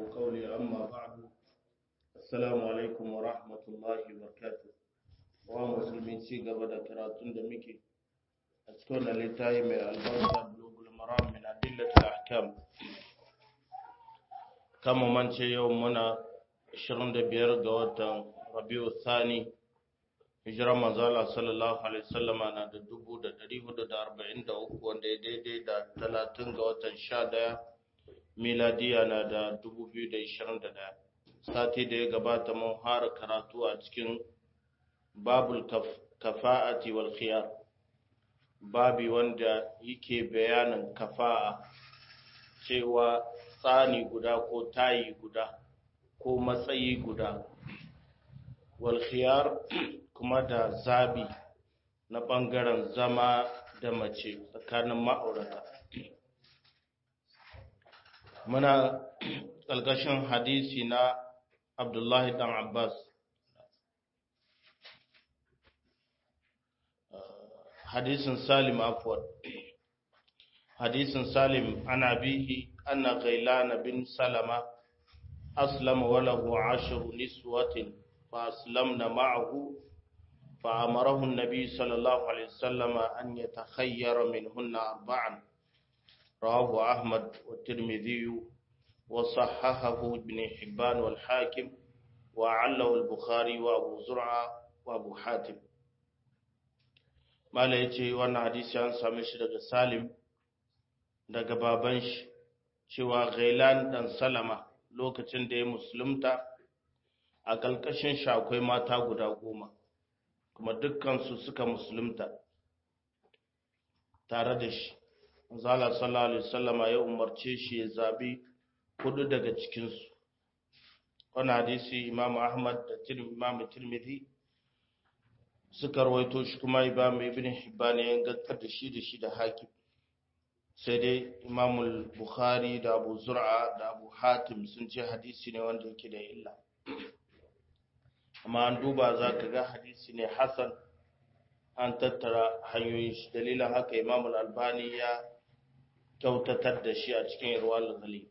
قولي أما بعد السلام عليكم ورحمة الله وبركاته ومسلمين سيغا بدا كراتون دميكي أتكون لتاي من البركة بلوغ المرام من أدلة الأحكام كما من يومنا 25 ga watan Rabiu Thani hijirar manzala sallallahu alaihi wasallama na da dubu da dari hudu da arba'in da uku wanda ya daidai da talatin ga watan sha daya miladiya na da dubu biyu da ishirin da daya sati da ya gabata mun fara karatu a cikin babul kafa'ati wal khiyar babi wanda yake bayanin kafa'a cewa tsani guda ko tayi guda ko matsayi guda wal khiyar kuma da zabi na ɓangaren zama da mace tsakanin ma'aurata. Muna ƙalƙashin hadisi na Abdullahi ɗan Abbas. Hadisin Salim Afwad. Hadisin Salim ana bihi ana gailana bin Salama aslama walahu ashiru niswatin fa aslamna ma'ahu فأمره النبي صلى الله عليه وسلم أن يتخير منهن أربعا رواه أحمد والترمذي وصححه ابن حبان والحاكم وعله البخاري وأبو زرعة وأبو حاتم ما ليتي وانا حديثي عن سامش دقى سالم daga baban shi cewa Ghailan dan Salama lokacin da ya musulunta a ƙarƙashin shi akwai mata guda goma kuma dukkansu suka musulunta tare da shi zala sallallahu alaihi wasallama ya umarce shi ya zabi hudu daga cikinsu wani hadisi imam ahmad da imam tirmidhi suka rawaito shi kuma imam ibn hibban ya gantar da shi da shi da hakim sai dai imam bukhari da abu zur'a da abu hatim sun ce hadisi ne wanda yake da illa amma an duba za ka ga hadisi ne hasan an tattara hanyoyin shi dalilin haka imam albani ya kyautatar da shi a cikin irwal gali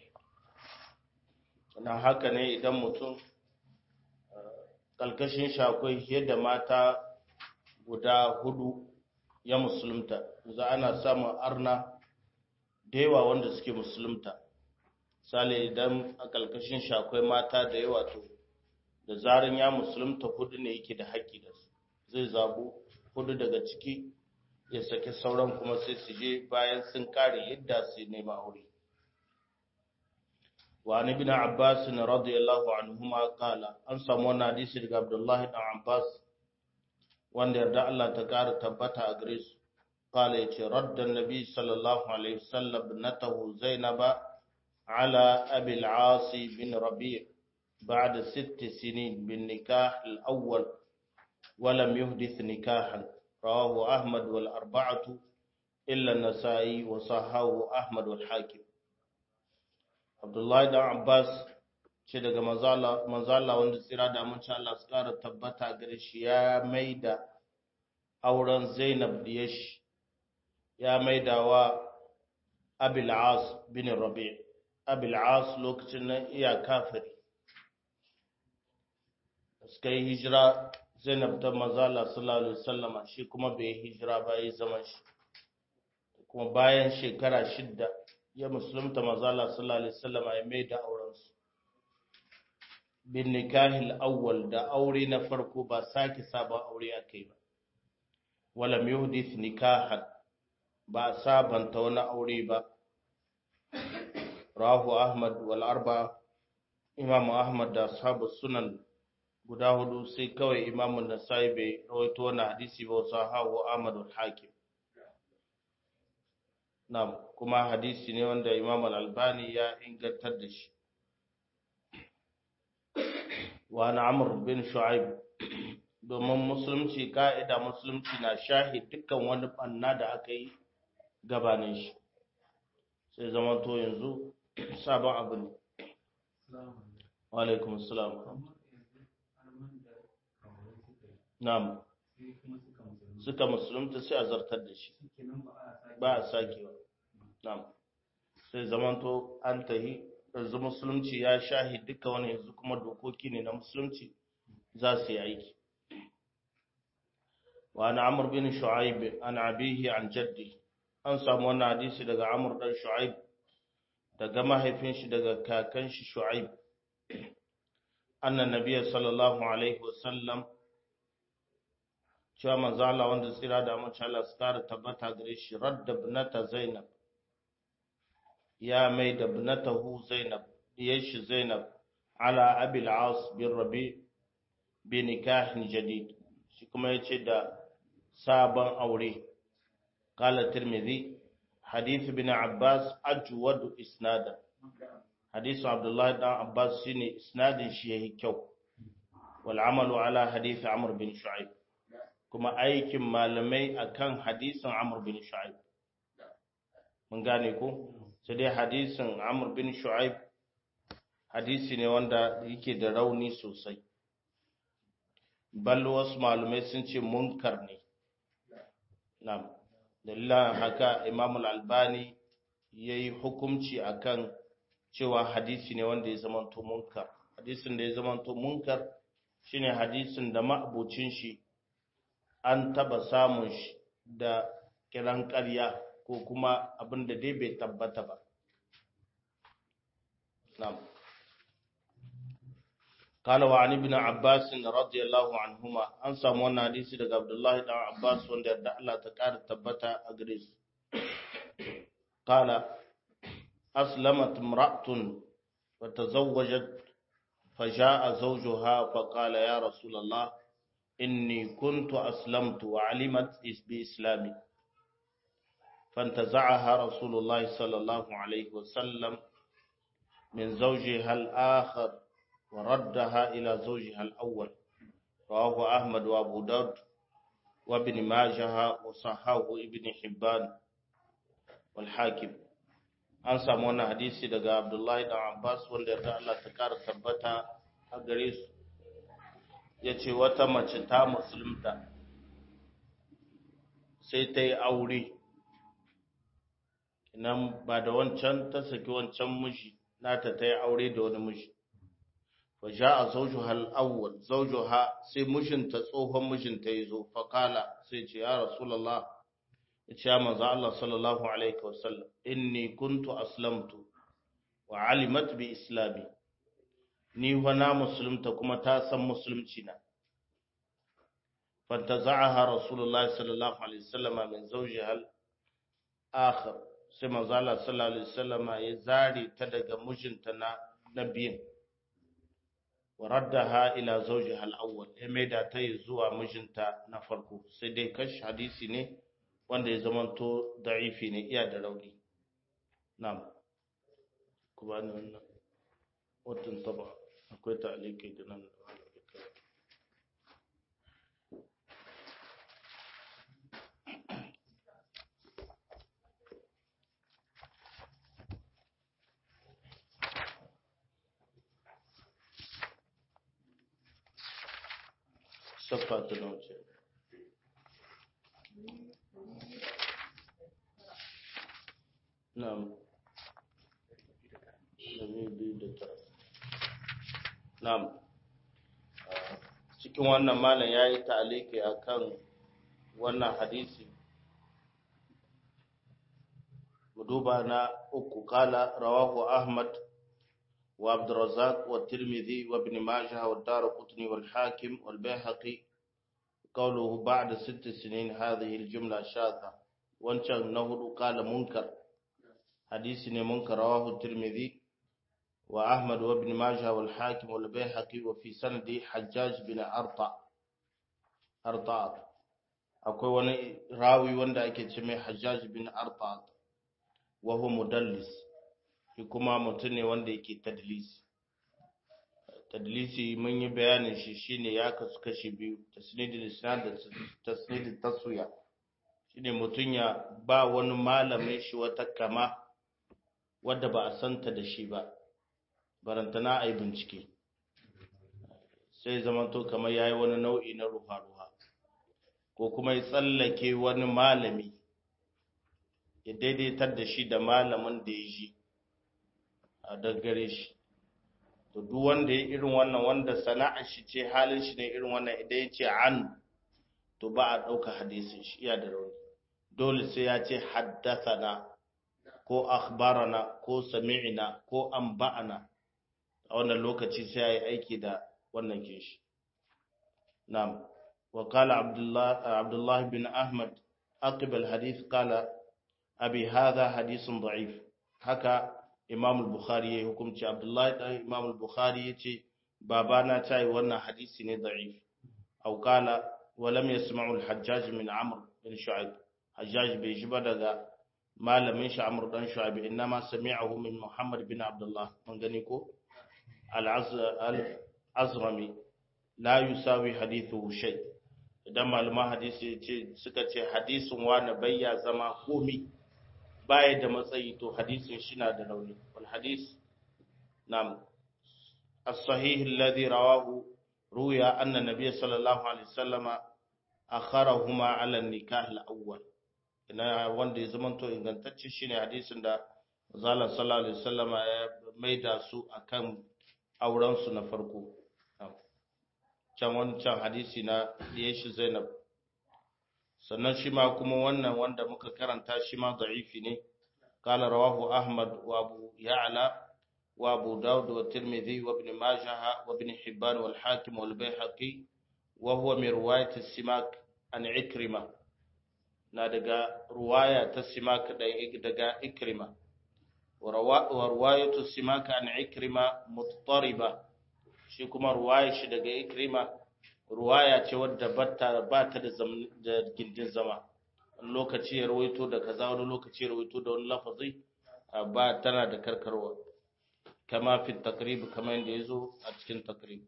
na haka ne idan mutum kalkashin shi akwai fiye da mata guda hudu ya musulunta za ana samun arna da yawa wanda suke musulunta sale idan a kalkashin shi akwai mata da yawa to da zarin ya musulunta hudu ne yake da haƙƙi da su zai zabu hudu daga ciki ya saki sauran kuma sai su je bayan sun kare yadda su nema aure wa an ibn abbas radiyallahu anhuma qala an samu wannan hadisi daga abdullahi dan abbas wanda yarda Allah ta kara tabbata a gare su qala yace radda nabi sallallahu alaihi wasallam natahu zainaba ala abi al-aas bin rabi' بعد ست سنين بالنكاح الأول ولم يحدث نكاحا رواه أحمد والأربعة إلا النسائي وصححه أحمد والحاكم عبد الله بن عباس ce daga manzala wanda tsira da mun Allah su kara tabbata gare shi ya maida auren Zainab da shi ya maida wa Abil As bin Rabi' Abil As lokacin nan iya kafiri suka yi hijira zainab ta mazala sallallahu alaihi wasallama shi kuma bai yi hijira ba yi zaman shi kuma bayan shekara shidda ya musulunta mazala sallallahu alaihi wasallama ya mai da aurensu bin nikahil awwal da aure na farko ba sake sabon aure aka yi ba wala yuhdith nikahan ba sabanta wani aure ba rahu ahmad wal arba imam ahmad da ashabu sunan guda hudu sai kawai imamun nasai bai rawaito wannan hadisi ba wasu hawa ahmadul hakim na kuma hadisi ne wanda imam al-albani ya ingantar da shi wa na amr bin shu'aib domin musulunci ka'ida musulunci na shahi dukkan wani banna da aka yi gabanin shi sai zama to yanzu sabon abu ne wa alaikum assalam Na'am. Suka musulunta sai a zartar da shi. Ba a sakewa. Na'am. Sai zamanto an tahi yanzu musulunci ya shahi duka wani yanzu kuma dokoki ne na musulunci za su yi aiki wa an amur bin shu'aib an abihi an jaddi an samu wannan hadisi daga amur dan shu'aib daga mahaifin shi daga kakan shi shu'aib annan nabiyyi sallallahu alaihi wasallam cewa manzo Allah wanda tsira da mace Allah su kara tabbata gare shi radda ibnata Zainab ya mai da ibnatahu Zainab diyar shi Zainab ala Abil As bin Rabi bi nikahin jadid shi kuma yace da sabon aure qala Tirmidhi hadith ibn Abbas ajwadu isnada hadith Abdullah ibn Abbas shine isnadin shi yayi kyau wal amalu ala hadith Amr bin Shu'aib kuma aikin malamai akan hadisin Amr bin Shu'aib mun gane ko sai dai hadisin Amr bin Shu'aib hadisi ne wanda yake da rauni sosai bal wasu malamai sun ce munkar ne na'am dalilan haka Imam al-Albani yayi hukunci akan cewa hadisi ne wanda ya zamanto munkar hadisin da ya zamanto munkar shine hadisin da ma'abucin shi an taba samun shi da kiran ƙarya ko kuma abin da dai bai tabbata ba. Na'am. قال وعن ابن عباس رضي الله عنهما an samu wannan hadisi daga Abdullah ibn Abbas wanda yarda Allah ta ƙara tabbata a gare su قال أسلمت امرأة وتزوجت فجاء زوجها فقال يا رسول الله إني كنت أسلمت وعلمت بإسلامي فانتزعها رسول الله صلى الله عليه وسلم من زوجها الآخر وردها إلى زوجها الأول رواه أحمد وأبو داود وابن ماجه وصححه ابن حبان والحاكم an samu wannan hadisi daga Abdullahi dan Abbas wanda ya Allah ta kara tabbata a gare su ya ce wata mace ta musulunta sai ta yi aure nan ba da wancan ta saki wancan miji nata ta yi aure da wani miji wa ja a zaujuha al'awwal zaujuha sai mijinta tsohon mijinta ya zo fakala sai ce ya rasulallah ya ce ya manzo Allah sallallahu alaihi wasallam inni kuntu aslamtu wa alimat bi islami ni wana musulunta kuma ta san musulunci na fantaza'aha rasulullahi sallallahu alaihi wasallam min zawjiha al-akhir sai manzo Allah sallallahu alaihi wasallam ya zare ta daga mijinta na nabiyin wa raddaha ila zawjiha al-awwal ya maida ta zuwa mijinta na farko sai dai kash hadisi ne wanda ya zamanto da'ifi ne iya da rauni na'am ku ba ni wannan watan taba akwai ta'aliki da nan saffa ta nauce na'am Na'am. Cikin wannan malam ya yi ta'aliki a kan wannan hadisi. Duba na uku kala rawahu Ahmad wa Abdurrazzaq wa Tirmidhi wa Ibn Majah wa Darqutni wal Hakim wal Baihaqi qawluhu ba'da sitt sinin hadhihi al jumla shadha wancan na hudu kala munkar hadisi ne munkar rawahu Tirmidhi وأحمد وابن ماجه والحاكم والبيهقي وفي سند حجاج بن أرطع أرطع akwai wani rawi wanda ake ce mai hajjaj bin arta wa huwa mudallis shi kuma mutum ne wanda yake tadlisi tadlisi mun yi bayanin shi shine ya kasu kashi biyu tasnidul isnad da tasnidul taswiya shine mutum ya ba wani malamin shi wata kama wadda ba a santa da shi ba barantana a yi bincike sai zamanto kamar ya yi wani nau'i na ruha-ruha ko kuma ya tsallake wani malami ya daidaitar da shi da malamin da ya ji daggare shi to duk wanda ya irin wannan wanda sana'ar shi ce halin shi ne irin wannan idan ya ce an to ba a ɗauka hadisin shi iya da rauni dole sai ya ce haddathana ko akhbarana ko sami'na ko anba'ana a wannan lokaci sai ya yi aiki da wannan kinshi na'am wa qala abdullah abdullah bin ahmad aqib al hadith qala abi hadha hadithun da'if haka imam al-bukhari ya hukunci abdullah dan imam al-bukhari yace babana tayi wannan hadisi ne da'if aw qala wa lam yasma'u al-hajjaj min amr bin shu'aib hajjaj bai shi ba daga malamin shi amr dan shu'aib inma sami'ahu min muhammad bin abdullah mun gani ko al-azrami la yusawi hadithu shay idan malaman hadisi ce suka ce hadisin wani bayya zama komi baya da matsayi to hadisin shi na da rauni wal hadis nam as-sahih alladhi rawahu ruya anna nabiy sallallahu alaihi wasallam akharahuma ala an-nikah al-awwal ina wanda ya zamanto ingantacce shine hadisin da zalla sallallahu alaihi wasallam ya maida su akan auren su na farko can wancan hadisi na shi Zainab sannan shi ma kuma wannan wanda muka karanta shi ma da'ifi ne qala rawahu ahmad wa abu ya'la wa abu daud wa tirmidhi wa ibn majah wa ibn hibban wal hakim wal bayhaqi wa huwa min riwayat as-simak an ikrima na daga ruwaya ta simak daga ikrima wa riwayat as-simak an ikrima muttariba shi kuma ruwaya shi daga ikrima ruwaya ce wadda ba ta da gindin zama wani lokaci ya rawaito da kaza wani lokaci ya rawaito da wani lafazi ba tana da karkarwa kama fi takrib kamar yadda ya zo a cikin takrib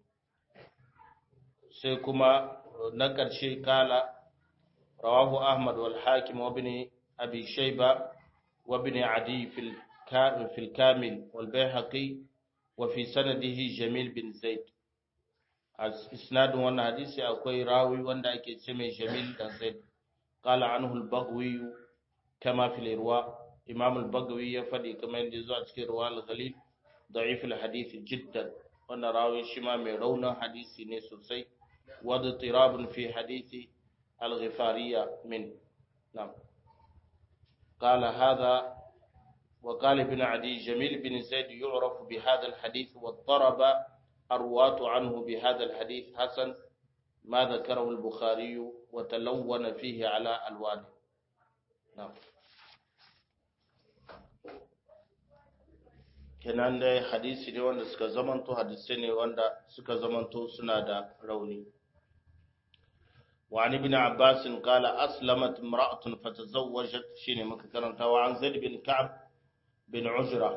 sai kuma na ƙarshe kala rawahu ahmad wal hakim wa bin abi shayba wa bin adi fil kamil wal bayhaqi wa fi sanadihi jamil bin zaid a isnadin wannan hadisi akwai rawi wanda ake ce mai jamil dan zaid qala anhu al-baghwi kama fil irwa imam al-baghwi ya fadi kamar yadda zuwa cikin ruwa al-ghalib da'if al-hadith jiddan wannan rawi shi ma mai raunin hadisi ne sosai wa tirabun fi hadisi al-ghifariya min na'am قال هذا وقال ابن عدي جميل بن زيد يعرف بهذا الحديث واضطرب الرواة عنه بهذا الحديث حسن ما ذكره البخاري وتلون فيه على ألوانه نعم kenan dai hadisi ne wanda suka zamanto hadisai ne wanda suka zamanto suna da rauni وعن ابن عباس قال أسلمت امرأة فتزوجت شيني مكرنتا وعن زيد بن كعب bin Ujra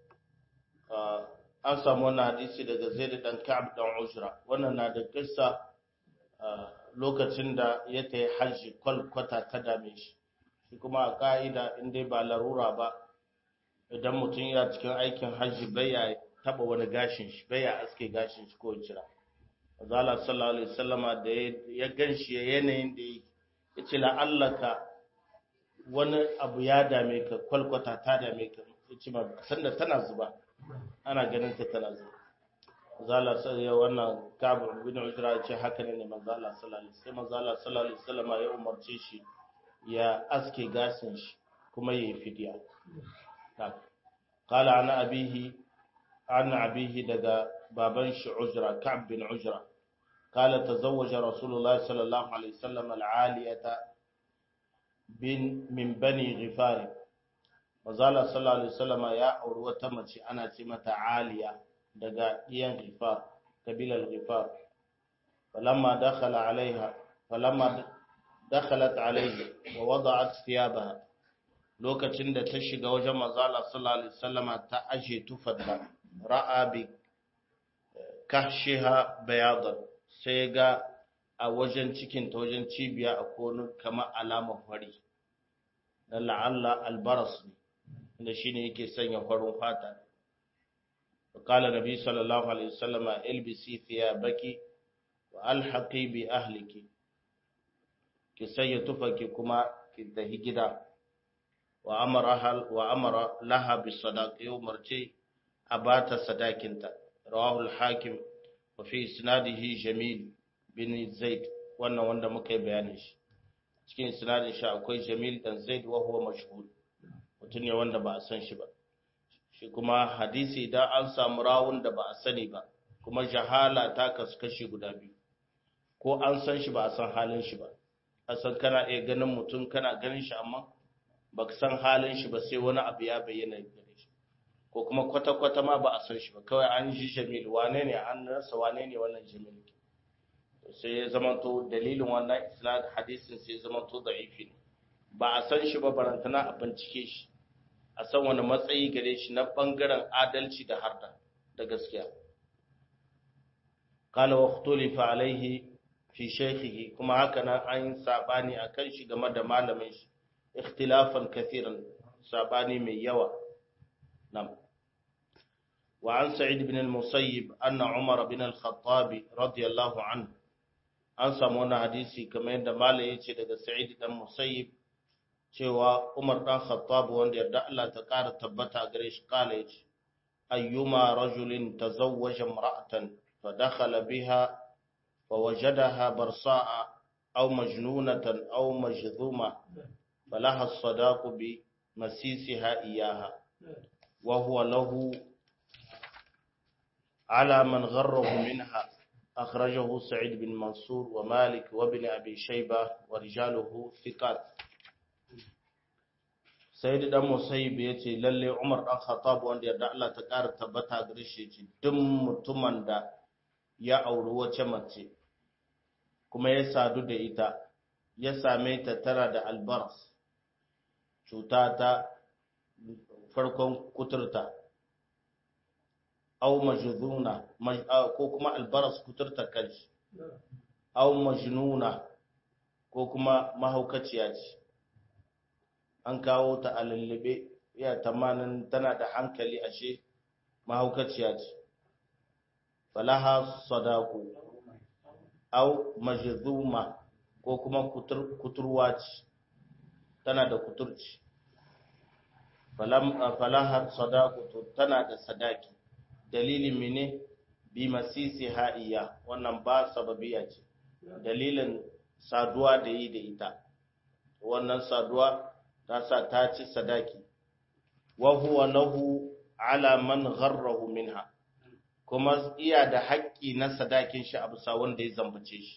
an samu wannan hadisi daga Zaid dan Ka'ab dan Ujra wannan na da kissa lokacin da ya tayi haji kwalkwata ta dame shi shi kuma a ka'ida in dai ba larura ba idan mutum ya cikin aikin haji baya taba wani gashin shi baya aske gashin shi ko jira Azala sallallahu alaihi wasallama da ya ganshi yanayin da ya ce la'allaka wani abu ya dame ka kwalkwata ta dame ka ce ma sanda tana zuba ana ganin ta tana zuba zala sai wannan kabu bin ujra ce haka ne ne manzo Allah sallallahu alaihi wasallam manzo Allah sallallahu alaihi wasallam ya umarce shi ya aske gasin shi kuma yayi fidiya qala ana abihi ana abihi daga baban shi ujra ka'b bin ujra قال تزوج رسول الله صلى الله عليه وسلم العالية bin min bani ghifari mazala sallallahu alaihi wasallama ya auri wata mace ana ce mata aliya daga iyan ghifar kabilar ghifar falamma dakhala alaiha falamma dakhalat alaihi wa wada'at thiyabaha lokacin da ta shiga wajen mazala sallallahu alaihi wasallama ta aje tufarta ra'a bi kahshiha bayadan sai ga a wajen cikin ta wajen cibiya a konu kamar alamar fari na la'alla albaras ne inda shi ne yake sanya farin fata kala nabi sallallahu alaihi wasallama ilbisi thiyabaki wa alhaqi bi ahliki ki sanya tufaki kuma ki tafi gida wa amara wa amara laha bi sadaqi umarci a bata sadakinta rawahu al-hakim wa fi isnadihi jamil bin zaid wannan wanda muka yi bayanin shi cikin isnadin shi akwai jamil dan zaid wa huwa mashhur mutum ne wanda ba a san shi ba shi kuma hadisi idan an samu rawun da ba a sani ba kuma jahala ta kasu kashi guda biyu ko an san shi ba a san halin shi ba a san kana iya ganin mutum kana ganin shi amma ba ka san halin shi ba sai wani abu ya bayyana gare shi ko kuma kwata-kwata ma ba a san shi ba kawai an ji jamil wane ne an rasa wane ne wannan jamil sai ya zamanto dalilin wannan isnad hadisin sai ya zamanto da'ifi ne ba a san shi ba barantana a bincike shi a san wani matsayi gare shi na bangaren adalci da harda da gaskiya qala wa ikhtulifa alaihi fi shaykhihi kuma haka nan an sabani akan shi game da malamin shi ikhtilafan kathiran sabani mai yawa nam wa an sa'id ibn al-musayyib anna umar ibn al-khattab radiyallahu anhu an samu wani hadisi kamar yadda malai yace daga sa'id dan musayyib cewa Umar dan Khattab wanda yarda Allah ta ƙara tabbata gare shi kala yace ayyuma rajulin tazawwaja imra'atan fa dakhala biha fa wajadaha barsa'a aw majnunatan aw majdhuma falaha as-sadaqu bi masisiha iyaha wa huwa lahu على من غره منها أخرجه سعيد بن منصور ومالك وابن أبي شيبة ورجاله ثقات sai da dan musayyib ya ce lalle Umar dan Khattab wanda yarda Allah ta ƙara tabbata gare shi ce duk mutumin da ya auri wace mace kuma ya sadu da ita ya same ta tara da albars cuta ta farkon kuturta au majduna ko kuma albaras kuturta kanshi au majnuna ko kuma mahaukaciya ce an kawo ta a lullube ya tamanin tana da hankali ashe mahaukaciya ce falaha sadaku au majduma ko kuma kuturwa ce tana da kuturci falaha sadaku to tana da sadaki dalilin mene bi masisi ha'iya wannan ba sababiya ce dalilin saduwa da yi da ita wannan saduwa ta sa ta ci sadaki wa huwa lahu ala man gharrahu minha kuma iya da haƙƙi na sadakin shi a bisa wanda ya zambace shi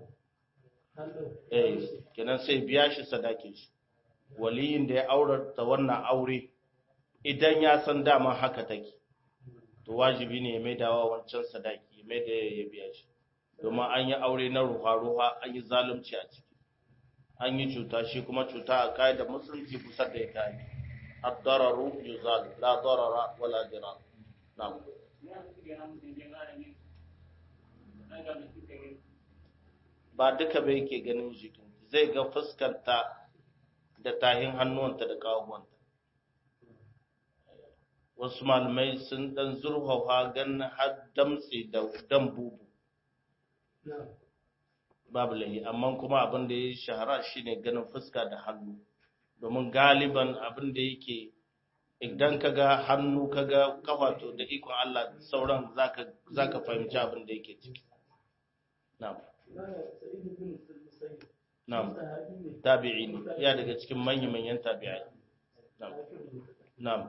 eh kenan sai biya shi sadakin shi waliyin da ya aurata wannan aure idan ya san dama haka take to wajibi ne ya mai dawa wancan sadaki ya mai da ya biya shi domin an yi aure na ruha-ruha an yi zalunci a ciki an yi cuta shi kuma cuta a kayan da musulunci kusa da ya kayi addararu yuzal la darara wala dirar na'am ba duka bai ke ganin jikin zai ga fuskanta da tahin hannuwanta da kawuwanta wasu malamai sun dan zurfafa ganin har damtse da dan bubu babu lahi amma kuma abin da ya shahara shine ganin fuska da hannu domin galiban abin da yake idan ka ga hannu ka ga kafato da ikon Allah sauran zaka zaka fahimci abin da yake ciki na'am na'am tabi'i ne ya daga cikin manyan manyan tabi'ai na'am na'am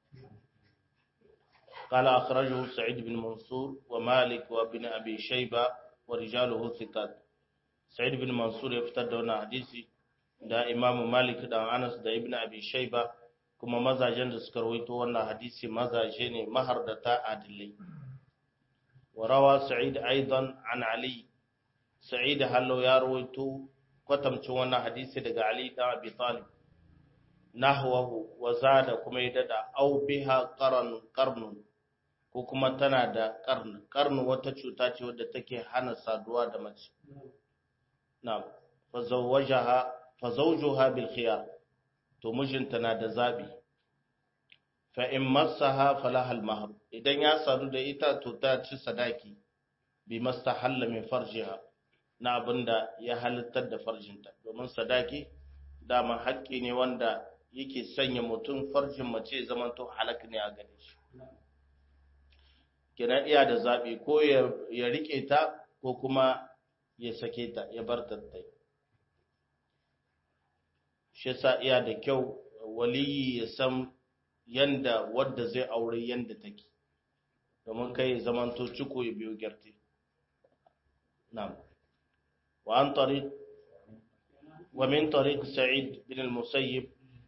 قال أخرجه سعيد بن منصور ومالك وابن أبي شيبة ورجاله ثقات سعيد بن منصور يفتد هنا حديثي da Imam Malik da Anas da Ibn Abi Shayba kuma mazajen da suka rawaito wannan hadisi mazaje ne mahardata adilai wa rawa Sa'id aidan an Ali Sa'id hallo ya rawaito kwatamcin wannan hadisi daga Ali da Abi Talib nahwahu wa zada kuma ya dada au biha qaran qarnun ko kuma tana da qarn qarn wata cuta ce wadda take hana saduwa da mace na'am fa zawwajaha fa zawjuha bil khiyar to mijinta na da zabi fa in massaha falaha al mahr idan ya sadu da ita to ta ci sadaki bi mastahalla min farjiha na abinda ya halittar da farjinta domin sadaki dama haƙƙi ne wanda yake sanya mutum farjin mace zamanto halak ne a gare shi kenan iya da zaɓi ko ya riƙe ta ko kuma ya sake ta ya bar ta tai shi sa iya da kyau waliyi ya san yanda wadda zai aure yanda take domin kai zamanto ciko ya biyo gyarte na'am wa an tariq wa min tariq sa'id bin al-musayyib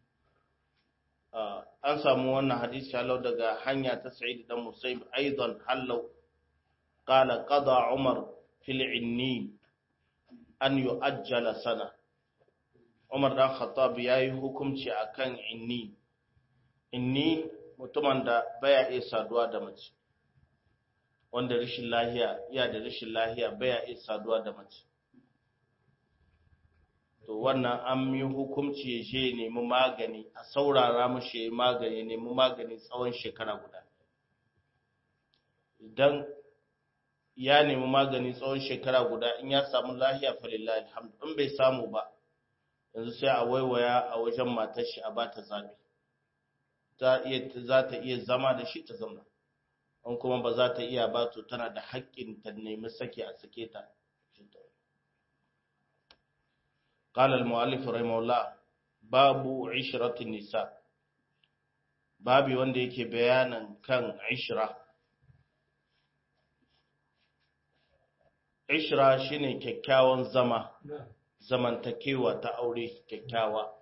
an samu wannan hadisi halau daga hanya ta sa'id dan musayyib aidan halau qala qada umar fil inni an yu'ajjala sana umar dan khattab yayi hukunci akan inni inni mutumin da baya iya saduwa da mace wanda rashin lahiya iya da rashin lahiya baya iya saduwa da mace to wannan an yi hukunci ya je nemi magani a saurara mashi ya magani nemi magani tsawon shekara guda idan ya nemi magani tsawon shekara guda in ya samu lahiya falillahi alhamdu in bai samu ba yanzu sai a waiwaya a wajen matar shi a ba ta zabi za ta iya zama da shi ta zama in kuma ba za ta iya ba to tana da haƙƙin ta nemi sake a sake ta قال المؤلف رحمه الله باب عشرة النساء babi wanda yake bayanan kan ishra ishra shine kyakkyawan zama zamantakewa ta aure kyakkyawa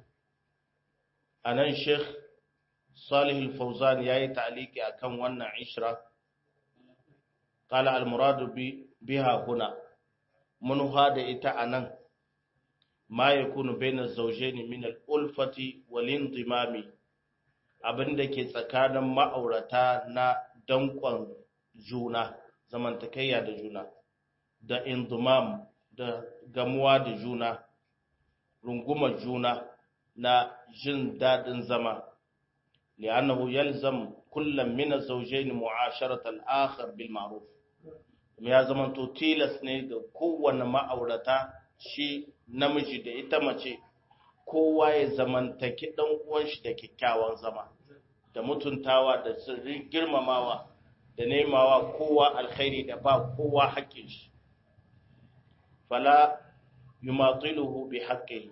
anan sheikh salih al-fawzan yayi ta'liki akan wannan ishra qala al-murad biha huna munha da ita anan ma yakunu baina zawjaini min al-ulfati wal indimami abinda ke tsakanin ma'aurata na dankon juna zamantakayya da juna da indimam da gamuwa da juna rungumar juna na jin daɗin zama li'annahu yalzam kullum min az-zawjayn mu'asharata al-akhar bil ma'ruf ya zama to tilas ne ga kowanne ma'aurata shi namiji da ita mace kowa ya zamantaki dan uwan shi da kyakkyawan zama da mutuntawa da sirrin girmamawa da nemawa kowa alkhairi da ba kowa haƙƙin shi fala yumatiluhu bi haqqihi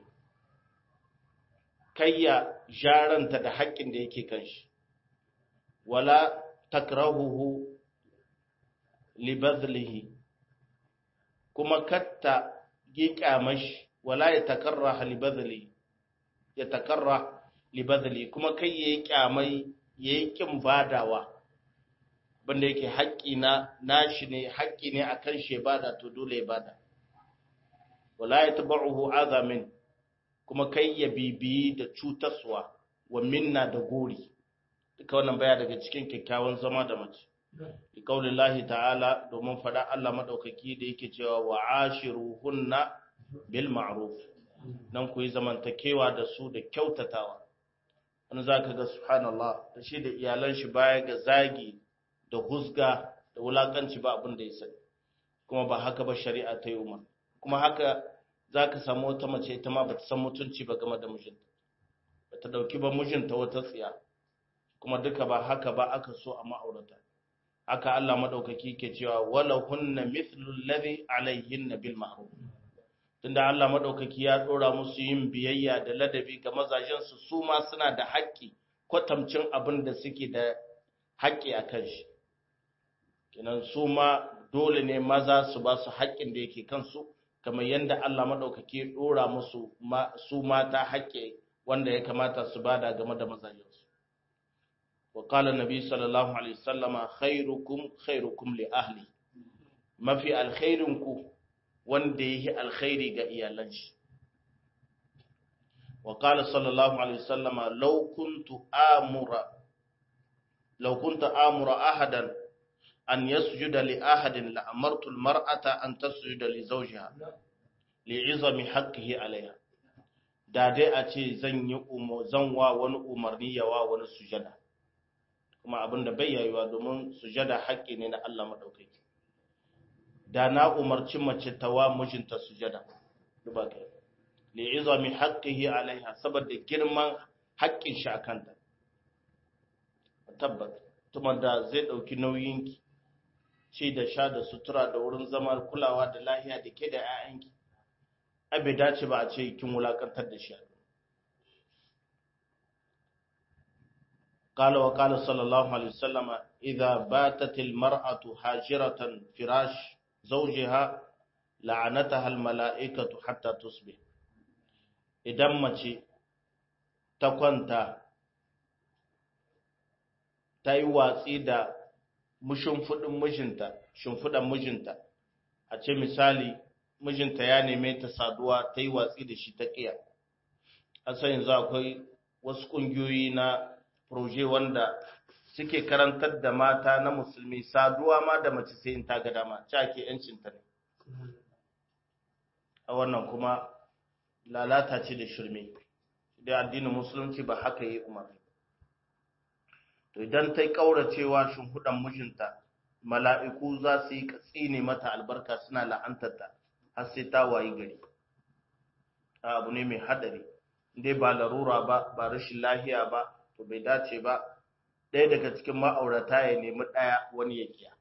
kayya jaranta da haƙƙin da yake kan shi wala takrahuhu li badlihi kuma katta giƙa mashi wala ya takarraha li badlihi ya takarra li badlihi kuma kai yayi kyamai yayi kin badawa banda yake haƙƙi na nashi ne haƙƙi ne akan shi bada to dole ya bada wala ya tabaruhu azamin kuma kai ya bibiyi da cutaswa wa minna da gori duka wannan baya daga cikin kyakkyawan zama da mace bi kaulillahi ta'ala domin faɗa Allah madaukaki da yake cewa wa ashiruhunna bil ma'ruf nan ku yi zamantakewa da su da kyautatawa wani zaka ga subhanallah da shi da iyalan shi baya ga zagi da husga da wulakanci ba abin da ya sani kuma ba haka ba shari'a ta yi umar kuma haka za ka samu wata mace ita ma ba ta san mutunci ba game da mijinta ba ta ɗauki ba mijinta wata tsiya kuma duka ba haka ba aka so a ma'aurata haka Allah maɗaukaki ke cewa wala hunna mithlu alladhi alayhinna bil ma'ruf tunda Allah maɗaukaki ya ɗora musu yin biyayya da ladabi ga mazajen su su ma suna da haƙƙi kwatamcin abin da suke da haƙƙi a kan shi kenan su ma dole ne maza su ba su haƙƙin da yake kansu kamar yadda Allah maɗaukaki ya ɗora musu su mata haƙƙi wanda ya kamata su bada game da mazajensu. Wa qala nabi sallallahu alaihi wasallama khairukum khairukum li ahli mafi alkhairinku wanda yake alkhairi ga iyalan shi. Wa qala sallallahu alaihi wasallama law kuntu amura law kuntu amura ahadan an yasjuda li ahadin la amartu almar'ata an tasjuda li zawjiha li izami haqqihi alaiha da dai a ce zan yi zan wa wani umarni ya wa wani sujada kuma abin da bai yayuwa domin sujada haƙƙi ne na Allah madaukaki da na umarci mace ta wa mijinta sujada duba kai li izami haqqihi alaiha saboda girman haƙƙin shi akanta tabbata tuma da zai dauki nauyin ki ci da sha da sutura da wurin zama kulawa da lahiya da ke da 'ya'yanki abe dace ba a ce kin wulakantar da shi قال وقال صلى الله عليه وسلم إذا باتت المرأة هاجرة فراش زوجها لعنتها الملائكة حتى تصبح idan mace ta kwanta ta yi watsi da shimfiɗin mijinta shimfiɗan mijinta a ce misali mijinta ya neme ta saduwa ta yi watsi da shi ta ƙiya a san yanzu akwai wasu ƙungiyoyi na proje wanda suke karantar da mata na musulmi saduwa ma da mace sai in ta ga dama ci ake yancinta ne a wannan kuma lalata ce da shirme da addinin musulunci ba haka yi umarni to idan ta yi ƙauracewa shimfiɗan mijinta mala'iku za su yi tsine mata albarka suna la'antarta har sai ta wayi gari abu ne mai haɗari dai ba larura ba ba rashin lahiya ba to bai dace ba ɗaya daga cikin ma'aurata ya nemi ɗaya wani ya kiya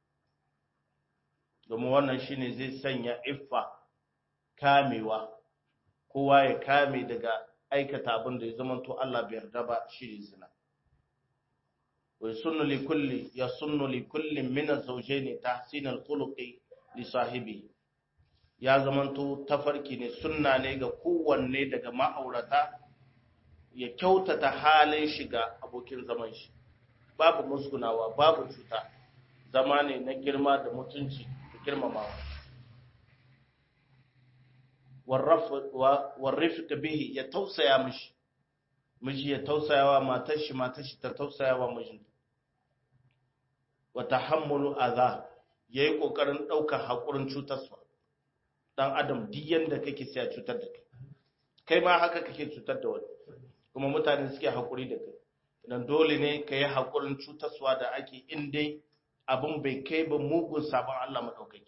domin wannan shine zai sanya iffa kamewa kowa ya kame daga aikata abin da ya zama to Allah bai yarda ba shi zina wa sunnu li kulli ya sunnu li kulli min az-zawjayn tahsin al-khuluqi li sahibi ya zama to tafarki ne sunna ne ga kowanne daga ma'aurata ya kyautata halin shiga abokin zaman shi babu musgunawa babu cuta zama ne na girma da mutunci da girmamawa warrafika bihi ya tausaya mishi miji ya tausaya wa matar shi matar shi ta tausaya wa mijinta wa tahammulu adha yayi kokarin daukar hakurin cutarsa dan adam duk yanda kake sai cutar da kai kai ma haka kake cutar da wani kuma mutane suke haƙuri da kai idan dole ne ka yi haƙurin cutarwa da ake in dai abin bai kai ba mugun sabon Allah maɗaukaki.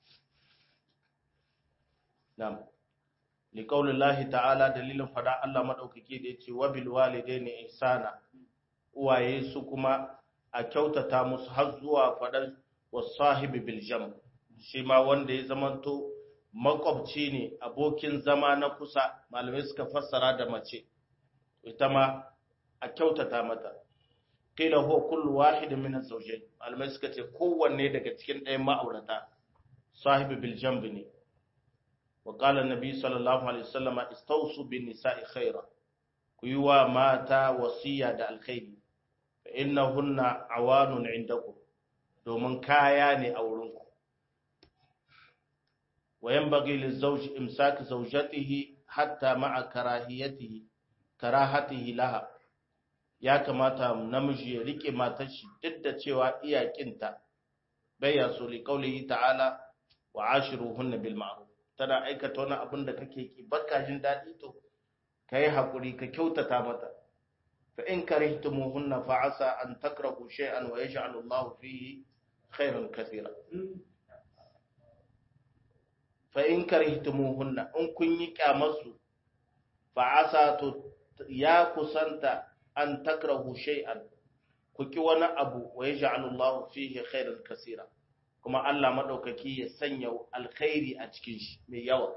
Nam, liƙaunin lahi ta'ala dalilin fada Allah maɗaukaki da ya ce wabil walidai ne ihsana uwaye su kuma a kyautata musu har zuwa faɗar wasahibi biljam shi ma wanda ya zamanto makwabci ne abokin zama na kusa malamai suka fassara da mace ita ma a kyautata mata kila huwa kullu wahid min az-zawjayn malamai suka ce kowanne daga cikin ɗayan ma'aurata sahibi bil jamb ne wa qala an-nabi sallallahu alaihi wasallam istawsu bin nisa'i khaira ku yi wa mata wasiya da alkhairi fa innahunna awanun indakum domin kaya ne a wurinku wa yanbaghi liz-zawj imsak zawjatihi hatta ma'a karahiyatihi karahatihi laha ya kamata namiji ya rike matar shi duk da cewa iyakinta bai ya so li qaulihi ta'ala wa ashiruhunna bil ma'ruf tana aikata wani abin da kake ki baka jin dadi to kai hakuri ka kyautata mata fa in karihtumuhunna fa asa an takrahu shay'an wa yaj'alu Allahu fihi khairan katira fa in karihtumuhunna in kun yi kyamarsu fa asa to ya kusanta an takrahu shay'an ku ki wani abu wa yaj'alu Allah fihi khairan kaseera kuma Allah madaukaki ya sanya alkhairi a cikin shi mai yawa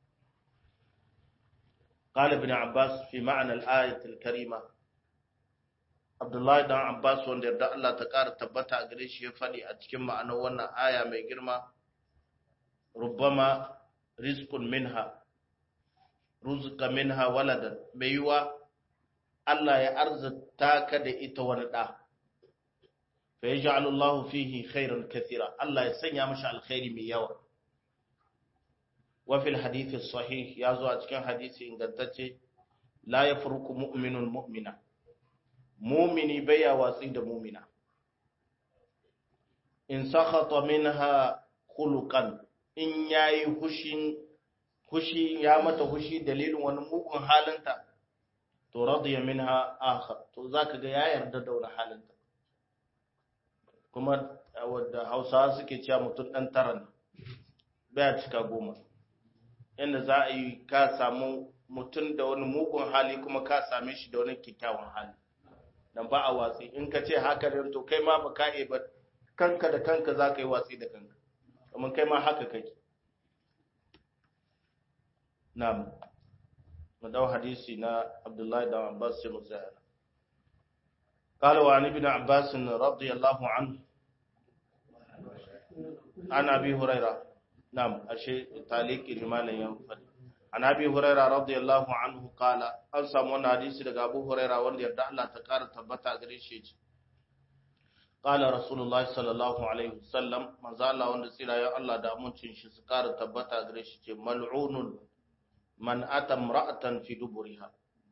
قال ابن عباس في معنى الآية الكريمة عبد الله بن عباس wanda yarda Allah ta ƙara tabbata a gare shi ya faɗi a cikin ma'anar wannan aya mai girma rubbama rizqun minha ruzqa minha waladan mai yiwa Allah ya arzuta ka da ita wani ɗa fa yaj'alu Allah fihi khairan kathira Allah ya sanya mashi alkhairi mai yawa wa fil hadith sahih ya zo a cikin hadisi ingantacce la yafruku mu'minun mu'mina mu'mini baya watsi da mu'mina in sakhata minha khuluqan in yayi hushin hushi ya mata hushi dalilin wani mugun halinta to radiya minha akhar to zaka ga ya yarda da wani halinta kuma wadda Hausawa suke cewa mutum dan tara ne baya cika goma inda za a yi ka samu mutum da wani mugun hali kuma ka same shi da wani kyakkyawan hali dan ba a watsi in ka ce haka ne to kai ma ba ka ba kanka da kanka za ka yi watsi da kanka kamar kai ma haka kake na'am mu dau hadisi na Abdullahi da Abbas sai mu tsaya قال وعن ابن عباس رضي الله عنه عن ابي هريره نعم الشيء تعليق لما ينفد عن ابي هريره رضي الله عنه قال an samu wannan hadisi daga Abu Huraira wanda yarda Allah ta kara tabbata gare shi ce qala rasulullahi sallallahu alaihi wasallam manzo Allah wanda tsira ya Allah da amincin shi su kara tabbata gare shi ce mal'unun man ata imra'atan fi duburiha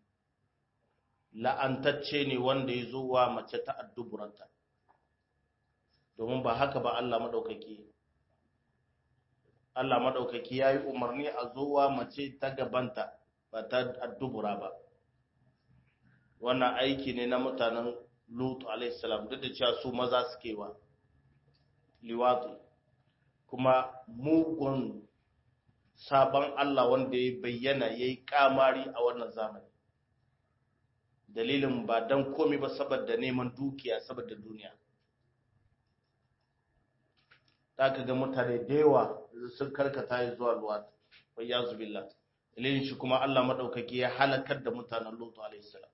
la'antacce ne wanda ya zo wa mace ta adduburanta domin ba haka ba Allah maɗaukaki Allah maɗaukaki ya yi umarni a zo wa mace ta gabanta ba ta addubura ba wannan aiki ne na mutanen lutu alaihissalam duk da cewa su maza suke wa liwatu kuma mugun sabon Allah wanda ya bayyana ya yi kamari a wannan zamani dalilin ba don komi ba saboda neman dukiya saboda duniya ta ka ga mutane da yawa sun karkata ya zuwa luwata wai ya zubilla dalilin shi kuma Allah maɗaukaki ya halakar da mutanen lutu alaihissalam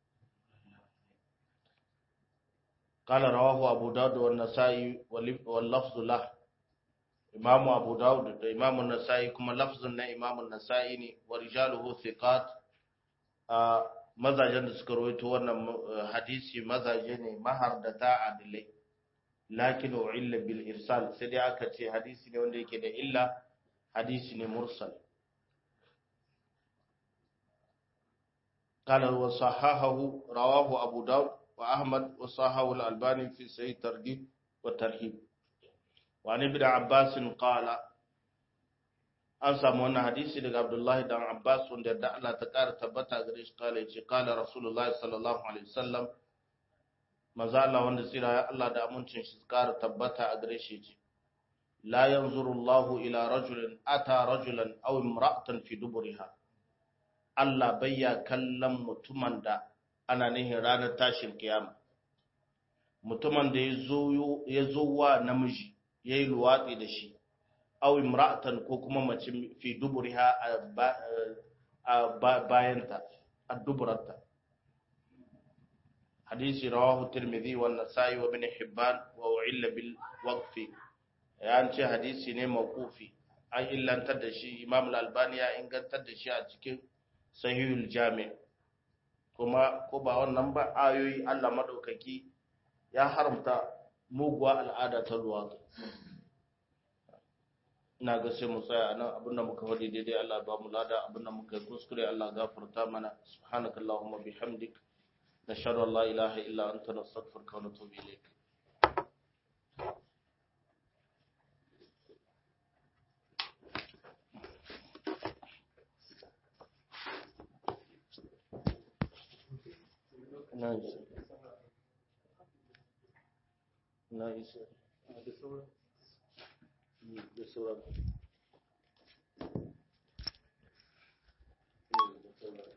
قال رواه أبو داود والنسائي واللفظ له إمام أبو داود إمام النسائي كما لفظ إمام النسائي ورجاله ثقات mazajen da suka rawaito wannan hadisi mazaje ne mahardata adilai lakin illa bil irsal sai dai aka ce hadisi ne wanda yake da illa hadisi ne mursal قال وصححه رواه أبو داود وأحمد وصححه الألباني في صحيح الترغيب والترهيب وعن ابن عباس قال an samu wannan hadisi daga Abdullahi dan Abbas wanda da Allah ta ƙara tabbata gare shi kala yace kala Rasulullah sallallahu alaihi wasallam maza Allah wanda tsira ya Allah da amincin shi ƙara tabbata a gare shi yace la yanzuru Allah ila rajulin ata rajulan aw imra'atan fi duburiha Allah bayya kallon mutumin da ana nihin ranar tashin kiyama mutumin da ya zo wa namiji yayi luwatsi da shi aw imra'atan ko kuma mace fi duburiha a bayanta a duburarta hadisi rawahu tirmidhi wa nasa'i wa ibn hibban wa u'illa bil waqfi ya ce hadisi ne mawqufi an illantar da shi imam al-albani ya ingantar da shi a cikin sahihul jami' kuma ko ba wannan ba ayoyi Allah madaukaki ya haramta muguwa al'ada ta luwatu ina ga sai mu tsaya a nan abinda muka faɗi daidai Allah ba mu lada abinda muka yi kuskure Allah gafarta mana subhanaka allahumma bihamdik nashhadu an la ilaha illa anta nastaghfiruka wa natubu ilayk Nice. Nice. da sauran